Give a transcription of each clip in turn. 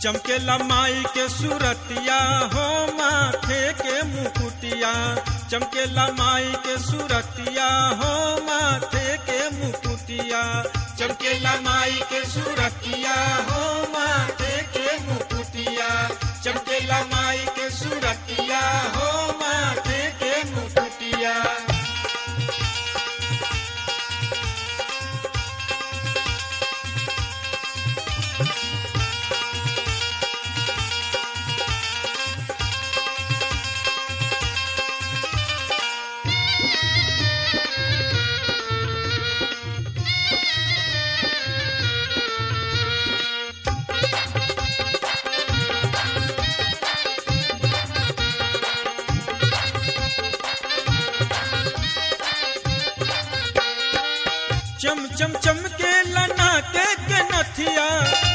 चमकेला माई के सूरतिया हो माथे के मुकुटिया चमकेला माई के सूरतिया हो माथे के मुकुटिया चमकेला माई के सूरतिया हो माथे के मुकुटिया चमकेला माई के सूरतिया हो माथे के मुकुटिया चम चम चमके लना के के नथिया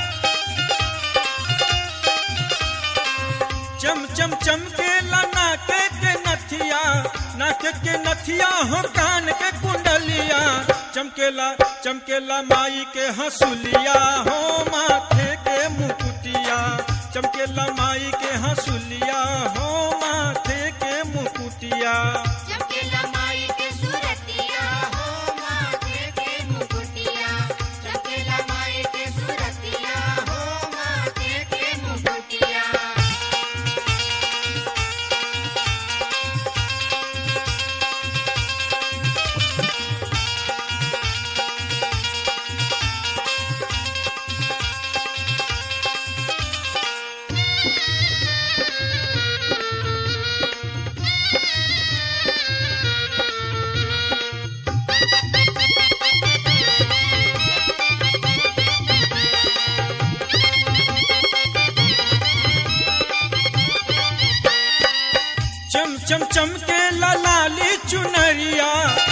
चम चम चमके लना के के नथिया नाक के नथिया हो कान के कुंडलिया चमकेला चमकेला माई के हंसुलिया हो माथे के मुकुटिया चमकेला माई के हंसुलिया हो माथे के मुकुटिया चमकेला माई के सूरतिया हो माथे के मुकुटिया चमकेला माई के सूरतिया हो माथे के मुकुटिया चम चम चमके लाली चुनरिया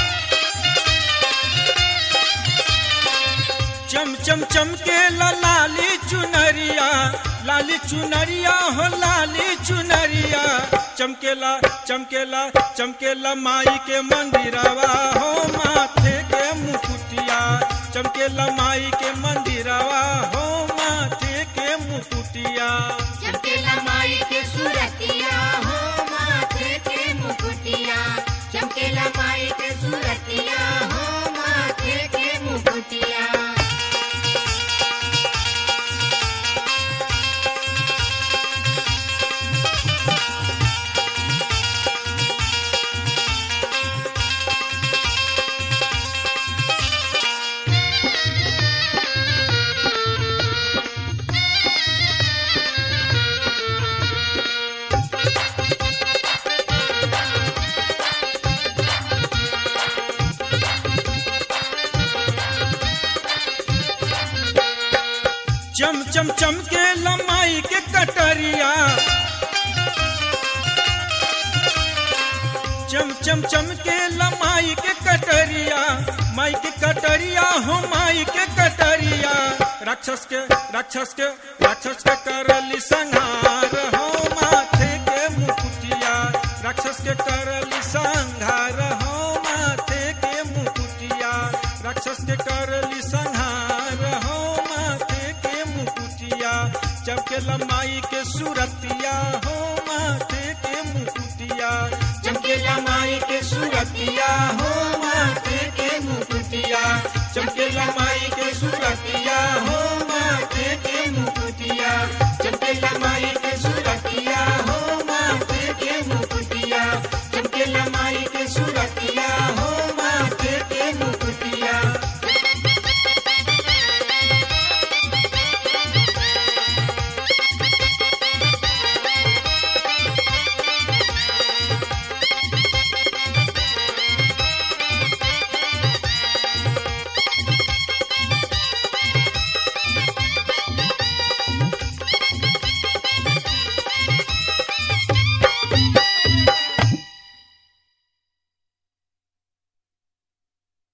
चम चम चमके लाली चुनरिया लाली चुनरिया हो लाली चुनरिया चमकेला चमकेला चमकेला माई के मंदिरवा हो माथे के मुकुटिया चमकेला माई के मंदिरवा हो माथे के मुकुटिया चमकेला माई के सूरतिया हो माथे के मुकुटिया चमकेला माई के सूरतिया हो माथे के मुकुटिया चम चम चमके लमाई के कटरिया चम चम चमके लमाई के कटरिया माई के कटरिया हो माई के कटरिया राक्षस के राक्षस के राक्षस के करली संहार हो माथे के मुकुटिया राक्षस के करली संहार हो माथे के मुकुटिया राक्षस के करली संहार हो माथे के मुकुटिया चमके लमाई के सूरतिया हो माथे के मुकुटिया चमके लमाई के सूरतिया हो माथे के मुकुटिया चमके लमाई